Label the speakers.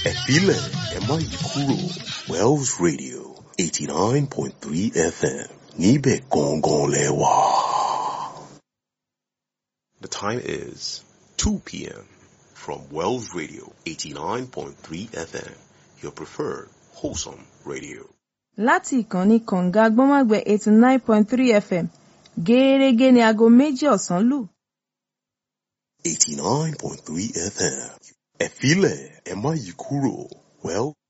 Speaker 1: ẹ̀fílẹ̀ ẹ má yí kúrò Wells Radio eighty nine point three FM níbẹ̀ gangan lẹ wà. The time is two p.m. from Wells Radio eighty nine point three FM your preferred wholesome radio.
Speaker 2: láti ìkànnì kọ̀ǹga gbọ́nmágbẹ́ eighty nine point three fm gẹ́ẹ́rẹ́gẹ́ ní aago méjì ọ̀sán lù.
Speaker 1: eighty nine point three FM ẹ̀fílẹ̀ ẹ má yí kúrò Well